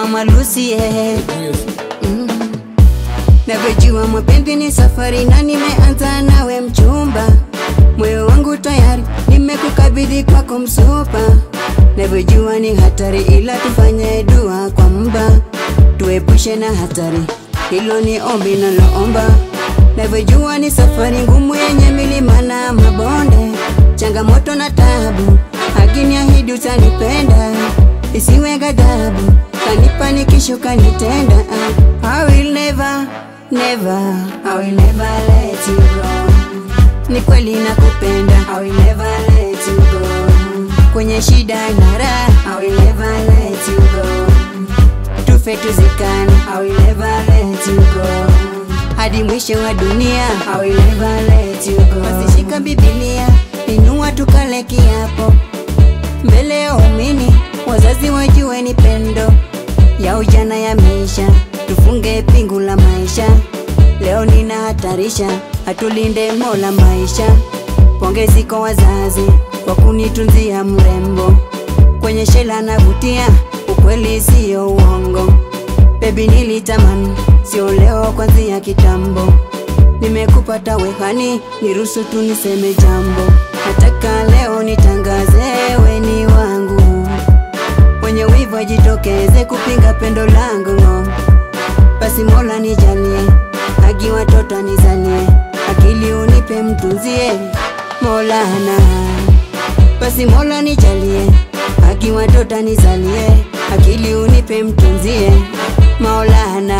mama Lucy eh. mm. Navyojua mapenzi ni safari na nimeanza nawe mchumba, moyo wangu tayari nimekukabidhi kwako msupa. Navyojua ni hatari, ila tufanye dua kwa mba, tuepushe na hatari, hilo ni ombi naloomba. Navyojua ni safari ngumu yenye milima na mabonde, changamoto na tabu, lakini ahidi utanipenda, isiwe ghadhabu, kanipa nikisho kanitenda. I will never, never, I will never let you go. Ni kweli nakupenda, I will never let you go. Kwenye shida na raha, I will never let you go. Tufe tuzikane, I will never let you go. Hadi mwisho wa dunia, I will never let you go. Basi shika Biblia, inua tukale kiapo mbele ya umini, wazazi wajue ni pendo ya ujana ya maisha, tufunge pingu la maisha. Leo ninahatarisha, atulinde Mola maisha. Pongezi kwa wazazi kwa kunitunzia mrembo, kwenye shela navutia, ukweli siyo uongo. Baby nilitamani, sio leo, kwanzia kitambo. Nimekupata wehani, niruhusu tu niseme jambo. Nataka leo nitangaze, we ni wangu wenye wivu ajitokeze kupinga pendo langu no. Basi Mola nijalie, haki watoto nizalie, akili unipe mtunzie Molana. Basi Mola nijalie, haki watoto nizalie, akili unipe mtunzie Maulana.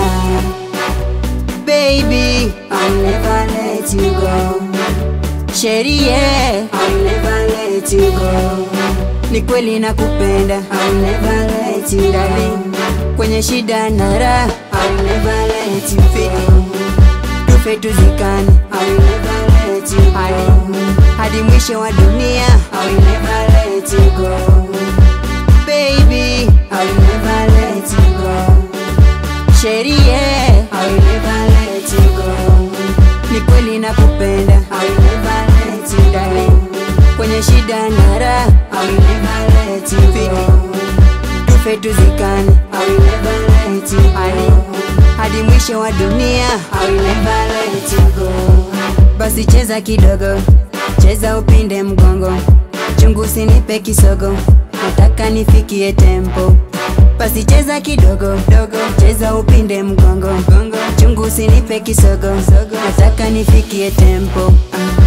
Baby, I'll never let you go. Sherie, I'll never let you go. Ni kweli nakupenda, I'll never let you darling. Kwenye shida na raha, I'll never let you go. Tufe tuzikane, I'll never let you go. Hadi mwisho wa dunia, I'll never let you go. Baby, I'll never let you go. Sherie, I'll never let you go. Ni kweli nakupenda, I'll never let you darling. Kwenye shida na raha, I'll never let you go. Tufe tuzikane, I'll never let you go. Hadi mwisho wa dunia, I'll never let you go. Basi cheza kidogo, cheza upinde mgongo, chungu usinipe kisogo, nataka nifikie tempo. Basi cheza kidogo dogo, cheza upinde mgongo, chungu usinipe kisogo, nataka nifikie tempo. Ah.